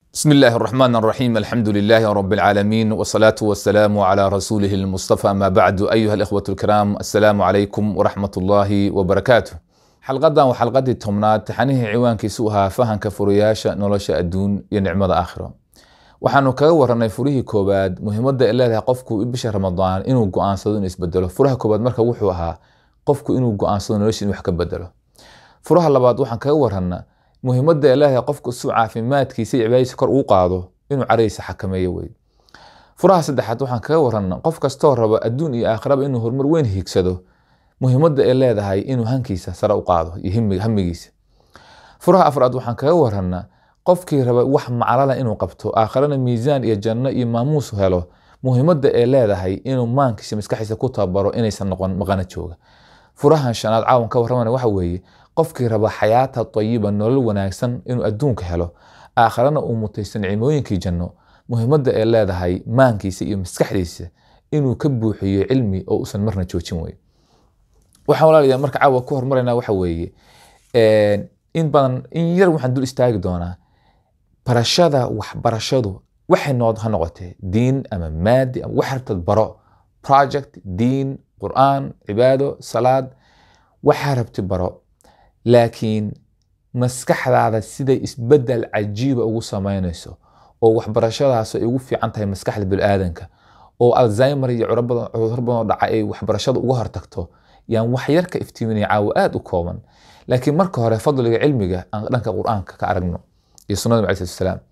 بسم الله الرحمن الرحيم الحمد لله رب العالمين والصلاة والسلام على رسوله المصطفى ما بعد أيها الإخوة الكرام السلام عليكم ورحمة الله وبركاته xalqadan waa xalqadii tobnaad taxanihii ciwaankiisu ahaa fahanka furayaasha nolosha adduun iyo nicmada aakhiro waxaanu kaga waranay furihii koowaad muhiimadda ay leedahay qofku bisha ramadaan inuu go-aansado inuu isbedelo furaha koowaad marka wuxuu ahaa qofku inuu go-aansado nolosha inuu wax ka bedelo furaha labaad waxaan kaga warana muhiimadda ay leedahay qofku suu caafimaadkiisa iyo cibaadadiisa kor ugu qaado inuu carahiisa xakameeyo wey furaha saddexaad waxaan kaga warana qof kastoo rabo adduun iyo aakhiraba inuu horumar weyn hiigsado muhiimadda ay leedahay inuu hankiisa sare u qaado iyo hamigiisa furaha afraad waxaan kaga warana qofkii raba wax maclala inuu qabto aakhirana miisaan iyo janno iyo maamuus helo muhiimadda ay leedahay inuu maankiisa maskaxiisa ku tababaro inaysan noqon maqana jooga furahan shanaad caawan ka warramana waxa weeye qofkii raba xayaata tayiba nolol wanaagsan inuu adduunka helo aakhirana uu mutaysto nicmooyinkii janno muhiimadda ay leedahay maankiisa iyo maskaxdiisa inuu ka buuxiyo cilmi oo usan marna joojin wey waxaan walaalayaa marka caawa ku hormarayna waxa weeye in badan in yar waxaan dul istaagi doonaa barashada waxbarashadu waxay nood ha noqotee diin ama maadi ama wax rabtad baro project diin qur'aan cibaado salaad waxaa rabti baro laakiin maskaxdaada siday isbedel cajiiba ugu samaynayso oo waxbarashadaas ay ugu fiican tahay maskaxda biniaadanka oo alzheimer iyo cudur badan oo dhaca ay waxbarashada uga hortagto yaan wax yar ka iftiiminaya caawa aada u kooban laakiin marka hore fadliga cilmiga aan dhanka qur'aanka ka aragno iyo sunnada nabi alayhi salaam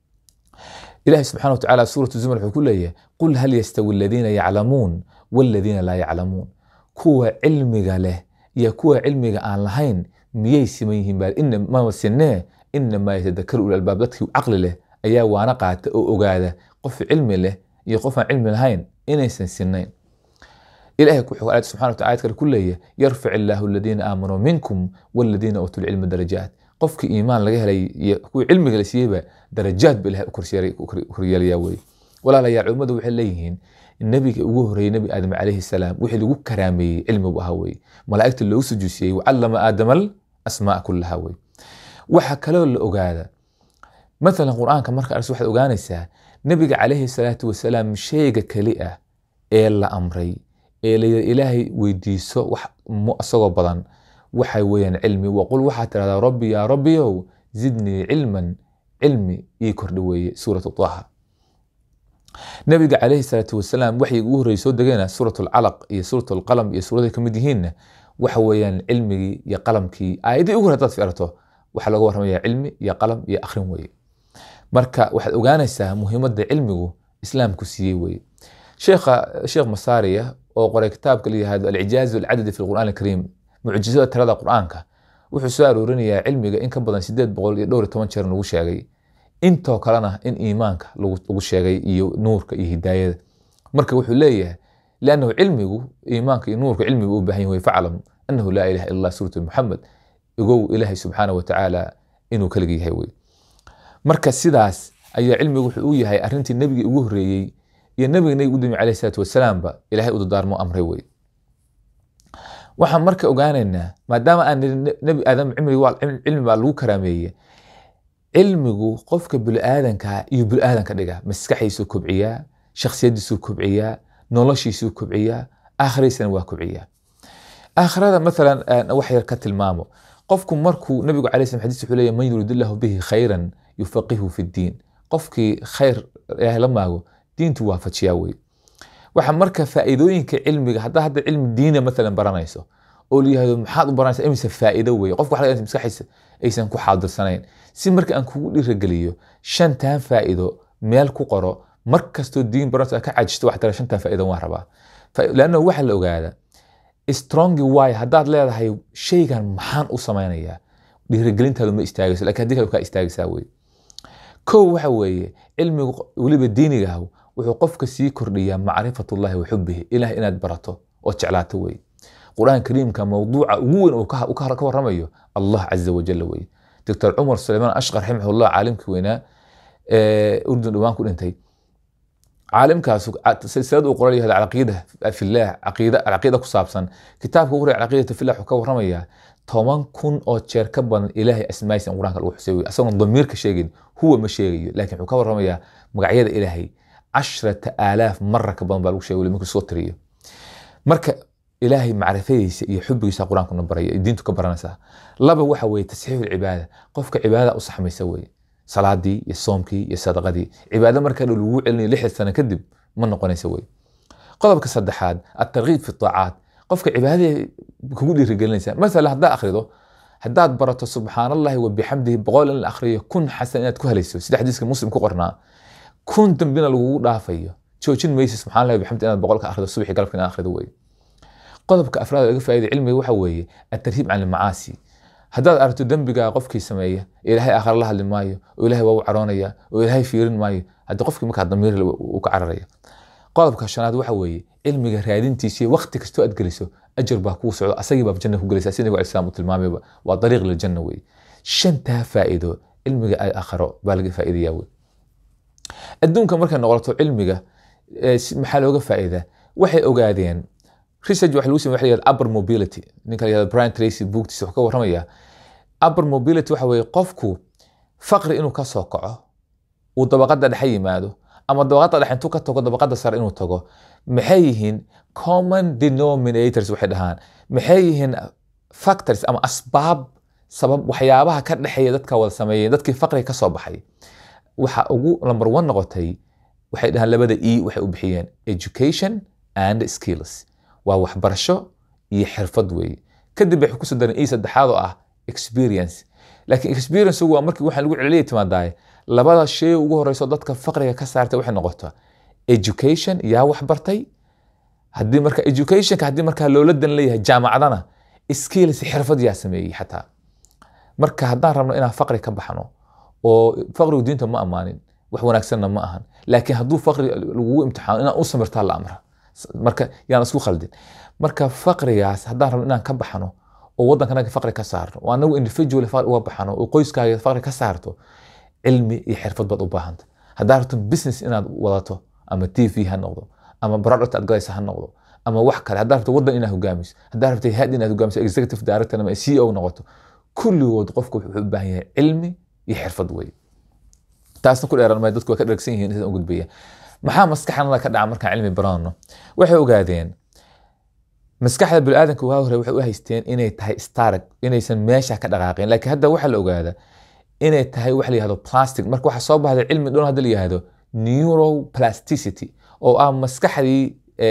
ilahi subxana watacaala suuratu zumar wuxuu ku leeyahay qul hal yastawi aladiina yaclamuun waladiina laa yaclamuun kuwa cilmiga leh iyo kuwa cilmiga aan lahayn miyay siman yihiin baa inama sinee inamaa yatadakaru ul albaab dadkii caqli leh ayaa waana qaata oo ogaada qof cilmi leh iyo qof aan cilmi lahayn inaysan sinayn ilahay wuxuu aayad subxana wataala ayad kale ku leeyahay yarfic illaahu aladiina aamanuu minkum waladiina uutuu lcilma darajaat qofkii iimaan laga helay iyo kuwii cilmiga la siiyeyba darajaad ba ilahay u koryeelaya wey walaalayaal culimmadu waxay leeyihiin nebiga ugu horreeyey nebi aadam calayhi salaam wixii lagu karaameeyey cilmi bu ahaa wey malaa'igta loogu sujuusiyey wacallama aadamal asmaa kullaha wey waxa kaloo la ogaada mathalan qur'aanka marka arsi waxaad ogaanaysaa nebiga calayhi salaatu wasalaam shayga keli ah ee la amray ee layidhi ilaahay weydiiso wax isagoo badan waxa weeyaan cilmi waqul waxaa tirahdaa rabbi yaa rabbiyow zidnii cilman cilmi ii kordhi weeye suuratu taha nabiga calayhi salaatu wasalaam waxay ugu horreeyey soo degayna suurat alcalaq iyo suurat alqalam iyo suuraday kamid yihiinna waxa weeyaan cilmigii iyo qalamkii aayadii ugu hore hadaad fiirato waxaa laga warramaya cilmi iyo qalam iyo akhrin weeye marka waxaad ogaanaysaa muhiimadda cilmigu islaamku siiyey weeye sheekha sheekh masaariya oo qoray kitaabka la yihahdo alcijaazu alcadadi fi lqur'aan alkariim mucjizada tirada qur'aanka wuxuu soo aroorinayaa cilmiga in ka badan sideed boqol iyo dhowr iyo toban jeer lagu sheegay intoo kalena in iimaanka lagu sheegay iyo nuurka iyo hidaayada marka wuxuu leeyahay liannahu cilmigu iimaanka iyo nuurka cilmigu u baahan yahay faclam annahu laa ilaha illa allah suuratu muxamed igow ilaahay subxaana wa tacaala inuu kaliga yahay wey marka sidaas ayaa cilmigu wuxuu u yahay arrintii nebigii ugu horreeyey iyo nabiga nabiga udami alayh salaatu wasalaamba ilahay u dadaarmo amray wey waxaan marka ogaanaynaa maadaama aan nebi aadam cilmi baa lagu karaameeye cilmigu qofka biniaadanka iyo biniaadanka dhiga maskaxdiisuu kobciyaa shaksiyadiisuu kobciyaa noloshiisuu kobciyaa aakhiradiisana waa kobciyaa aakhirada maalan wax yar ka tilmaamo qofku markuu nabigu alay slam xadis wuxuu leeyahy man yurid illahu bihi khayran yufaqihu fi ddiin qofkii khayr ilaahay la maago diintu waafajiyaa wey waxa marka faa'iidooyinka cilmiga haddaa hadda cilmi diina maalan baranayso oo la yihahdo maxaad u baranaysa imise faa'iido weye qofka waxa laga maskaxiisa aysan ku xaadirsanayn si marka aan kugu dhiirageliyo shantan faa'iido meel ku qoro mar kastoo diin baranayso aad ka cajisto waxa tira shantan faa'iido waan rabaa lanna waxa la ogaada strongi way haddaad leedahay shaygan maxaan u samaynayaa dhiiragelintaadu ma istaagayso lakin haddii kale kaa istaagaysaa wey kow waxa weeye cilmigu weliba diinigaah wuxuu qofka sii kordhiyaa macrifatullahi wa xubihi ilaah inaad barato oo jeclaato wey qur'aan kariimka mawduuca ugu weyn uu ka warramayo allah caza wajalla wey doctor cumar sulaymaan ashqar raximahullah caalimkii weynaa urdun dhawaan ku dhintay caalimkaas silsilad uu qoran yahay alcaqiida filah caqiida alcaqiida ku saabsan kitaabka ugu horeya alcaqiidatu filah wuxuu ka warramayaa toban kun oo jeer ka badan ilaahay asmaayisa in qur-aanka lagu xusay wey asagoon damiirka sheegin huwa ma sheegayo laakiin wuxuu ka warramayaa magacyada ilaahay cashrata aalaaf mara ka badan baa lagu sheegay markuu soo tiriyo marka ilaahay macrifadiisa iyo xubigiisa qur-aankuna baraya diintu ka baranaysaa laba waxa weeye tasxiixu lcibaada qofka cibaadada u saxmaysa weye salaadii iyo soomkii iyo sadaqadii cibaado markaa dhow lagu celinayo lixdan sano kadib ma noqonaysa wey qodobka saddexaad atarkiib fi taacaat qofka cibaadada kugu dhiirigelinaysa masala haddaa akhrido haddaad barato subxaan allahi wa bixamdihi boqol in la akhriyo kun xasan inaad ku helayso sida xadiiska muslim ku qornaa kun dambina lagugu dhaafayo joojin maysi subxaan allahi bixamdi inaad boqolka akhrido subaxii galabka inaad akhrido wey qodobka afraad laga faa'iday cilmiga waxa weeye atarhiib can almacaasi haddaad aragto dembigaa qofkii sameeya ilaahay aakhare la hadli maayo oo ilaahay waa u caroonaya oo ilaahay fiirin maayo haddii qofkii markaa damiir uu ka cararaya qodobka shanaad waxa weeye cilmiga raadintiisa iyo waqti kastoo aad geliso ajar baa kuu socdo asagii baa janna ku gelaysa sida nabiga alislaam uu tilmaamayba waa dariiq liljanna weye shantaa faa'iido cilmiga ay aakharo baa laga faa'iidaya wey adduunka markay noqoto cilmiga maxaa looga faa'iidaa waxay ogaadeen research waxa lagu sameeyay waxa upper mobility ninka la yiraahdo Brian Tracy booktiisa wuxuu ka warramaya upper mobility waxa weeye qofku faqri inuu ka soo kaco uu dabaqada dhexe yimaado ama dabaqada dhexe intuu ka tago dabaqada sare inuu tago maxay yihiin common denominators waxay dhahaan maxay yihiin factors ama asbaab sabab waxyaabaha ka dhexeeya dadka wada sameeyay dadkii faqriga ka soo baxay waxa ugu number one noqotay waxay dhahaan labada e waxay u bixiyeen education and skills waa waxbarasho iyo xirfad weeye kadib waxay kusoo dareen e saddexaad oo ah experience laakiin experience waa markii waxaan lagu celiyay timaadaay labada shay ugu horeyso dadka faqriga ka saartay waxay noqotaa education yaa waxbartay haddii marka educationka haddii markaa loola dan leeyahay jaamacadana skills xirfad yaa sameeyey xataa marka haddaan rabno inaan faqri ka baxno oo faqrigu diinta ma amaanin wax wanaagsanna ma ahan laakiin hadduu faqri lagugu imtixaano inaan u samirtaa la amra marka yaan isku khaldin marka faqrigaas haddaan rabno inaan ka baxno oo waddankanaga faqri ka saarno oo anagu individual faqri uga baxno oo qoyskaaga faqri ka saarto cilmi iyo xirfad baad u baahanta haddaad rabto business inaad wadato ama t v ha noqdo ama product aad galaysa ha noqdo ama wax kale haddaad rabto waddan inaad hogaamiso haddaad rabto had inaad hogaamiso executive director ama c o noqoto kulligood qofku wuxuu u baahan yahay cilmi iyo xirfad wey taasna ku dheeran maayo dadku way ka dhergsan yihiin sidaan u gudbaya maxaa maskaxnada ka dhaca markaan cilmi baranno waxay ogaadeen maskaxda biniaadanka waa hore waxay u haysteen inay tahay starag inaysan meesha ka dhaqaaqin laakiin hadda waxaa la ogaada inay tahay wax la yihahdo plastic marka waxaa soo baxday cilmi dhoon hadda la yihahdo neuroplasticity oo ah maskaxdii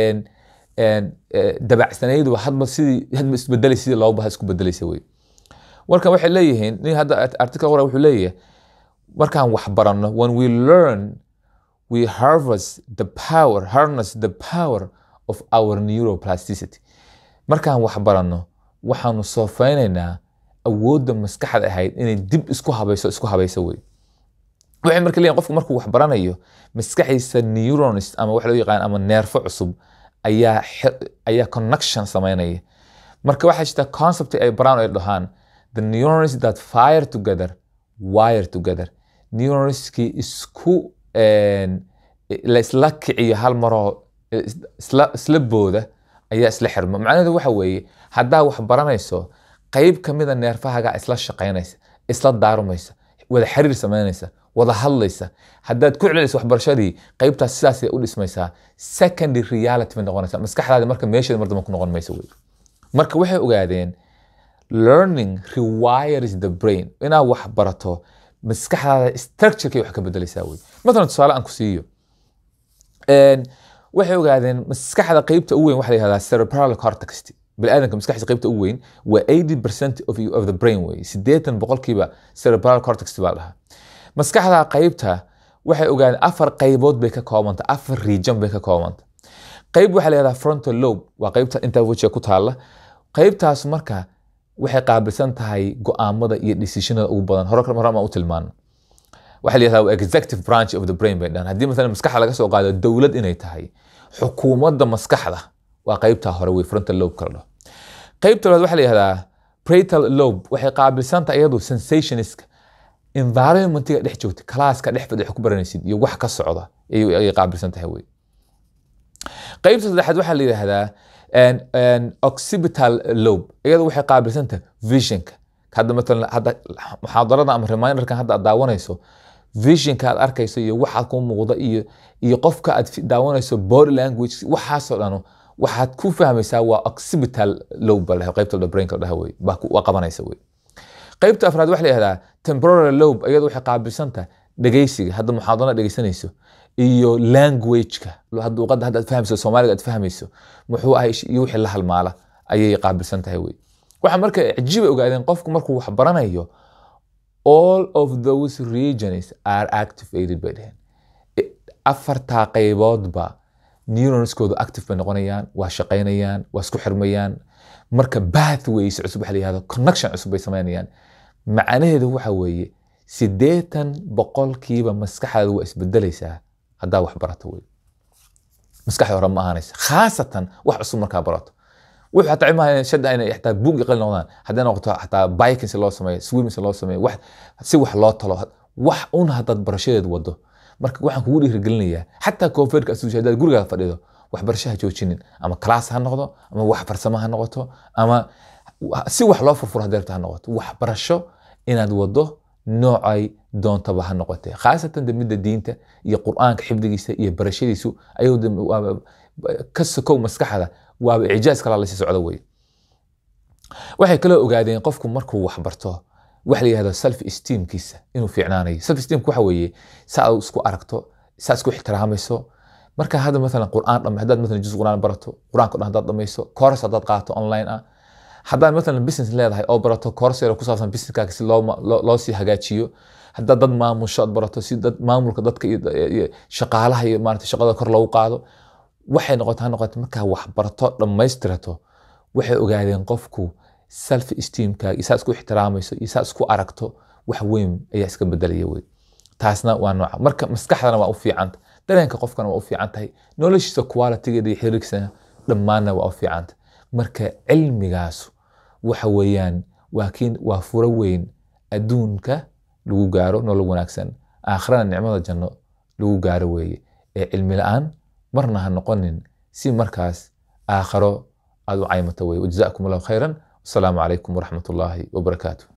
dabacsanayd hadba sidii hadba isbedelay sidii loo baha isku bedelaysa wey marka waxay leeyihiin nin hadda article qora wuxuu leeyahay markaan wax baranno when we learn we harvest the power harness the power of our neuroplasticity markaan wax baranno waxaanu soofeynaynaa awoodda maskaxda ahayd inay dib isku habayso isku habayso wey waxay marka leeyihin qofku markuu wax baranayo maskaxiisa neurons ama wax loo yaqaan ama neerfo cusub ayaa ayaa connection sameynaya marka waxaa jirta concept ay baraan ay dhahaan the neurons that fire together wire together neuronskii isku la isla kiciyo hal maroo isla booda ayaa isla xirma macnaheedu waxa weeye haddaa wax baranayso qayb ka mida neerfahaga isla shaqaynaysa isla daarumaysa wada xiriir samaynaysa wada hadlaysa haddaad ku celinaysa waxbarashadii qaybtaas sidaasay u dhismaysaa secondary reality bay noqonaysa maskaxdaadi marka meesheeda mar dambe ku noqon maysa wey marka waxay ogaadeen learning rewires the brain inaad wax barato maskaxdaada structurekay wax ka bedelaysaa wey matalan tusaale aan ku siiyo waxay ogaadeen maskaxda qeybta u weyn waxa la yihahdaa cerebral cortex biniaadanka maskaxdiisa qeybta u weyn waa 80 percent of, of the brain wey siddeetan boqolkiiba cerebral cortex baa dhahaa maskaxda qeybta waxay ogaadeen afar qaybood bay ka koobanta afar region bay ka koobanta qayb waxaa la yihahdaa frontal lobe waa qeybta intaa wejiga ku taalla qaybtaas marka waxay qaabilsan tahay go'aamada iyo decisionada ugu badan hore hore ma u tilmaano waxaa la yihahdaa executive branch of the brain bay dhahan haddii masalan maskaxda laga soo qaado dowlad inay tahay xukuumadda maskaxda waa qaybtaa hore wey frontal lobe kala dhaho qaybta labaad waxaa la yihahdaa pratal lobe waxay qaabilsan tahay iyadu sensationiska environmentiga dhex joogta classka dhex fadhi ku baranaysid iyo wax ka socda ayay ayay qaabilsan tahay wey qaybta saddexaad waxaa la yidhaahdaa an- an occipital lobe iyada waxay qaabilsan tahay visionka hadda matalan hadda muxaadarada ama reminderkan hadda aad daawanayso visionka aad arkayso iyo waxaad ku muuqda iyo iyo qofka aad fi- daawanayso body language waxaasoo dhano waxaad ku fahmaysaa waa occipital lobe baa la dhahaa, qaybta brainka la dhaha wey baa ku- waa qabanaysa wey qaybta afraad waxa la yihahdaa temporal lobe iyada waxay qaabilsan tahay dhegeysiga hadda muxaadarada dhegeysanayso iyo languageka hadda luqadda hadda aad fahmayso soomaaliga aad fahmayso muxuu ahay sh- iyo wixii la halmaala ayay qaabilsan tahay wey waxa marka cajiib ay ogaadeen qofku markuu wax baranayo all of those regions are activated bay dheheen I- afartaa qayboodba neuronskoodu active bay noqonayaan waa shaqaynayaan waa isku xirmayaan marka pathways cusub waxa la yihahdo connection cusub bay samaynayaan macnaheedu waxa weeye siddeetan boqolkiiba maskaxdaadu waa isbedelaysaa haddaa wax barato wey maskaxda hore ma ahaanaysa khaasatan wax cusub markaa barato wuxuu xataa imaha shada inay xataa buug iyo qalin noqdaan hadday noqoto xataa biking si loo sameeyo swimming si loo sameeyo wax si wax loo talo wax un haddaad barashadeed wado marka waxaan kugu dhiirigelinayaa xataa koonfeerka asuusha haddaad gurigaa fadhido waxbarashaha joojinin ama class ha noqdo ama wax farsamo ha noqoto ama si wax loo furfuro hadday rabto ha noqoto waxbarasho inaad wado noocay doontaba ha noqotee khaasatan de midda diinta iyo qur'aanka xifdigiisa iyo barashadiisu ayuu de waaba ka sokow maskaxda waaba ijaaz kala lasii socdo wey waxay kaloo ogaadeen qofku markuu wax barto waxa la yihahdo self esteemkiisa inuu fiicnaanayo self esteemku waxa weeye saa aad isku aragto saa isku ixtiraamayso marka hadda maalan qur'aan dhame haddaad maalan juz qur'aan barato qur'aanka dhan haddaad dhamayso course haddaad qaato online ah haddaad maalan business leedahay oo barato course yar oo ku saabsan businesskaaga si loo loo- loo sii hagaajiyo haddaad dad maamusho aad barato si dad maamulka dadka iyo iyo shaqaalaha iyo maarata shaqada kor loogu qaado waxay noqota ha noqoto markaa wax barato dhammaystirato waxay ogaadeen qofku self esteemkaaga iyo saa isku ixtiraamayso iyo saa isku aragto wax weyn ayaa iska bedelaya wey taasna waa nooca marka maskaxdana waa u fiicanta dareenka qofkana waa u fiican tahay noloshiisa qualitygeeda iyo xiriirkiisana dhammaanna waa u fiicanta marka cilmigaasu waxa weeyaan waa kiin waa furo weyn adduunka lagu gaaro nolol wanaagsan aakhirana nicmada janno lagu gaaro weeye ee cilmi la-aan marna ha noqonin si markaas aakhiro aad u caymato weye wajazaakum allahu khayran wasalaamu calaykum waraxmat ullaahi wabarakaatu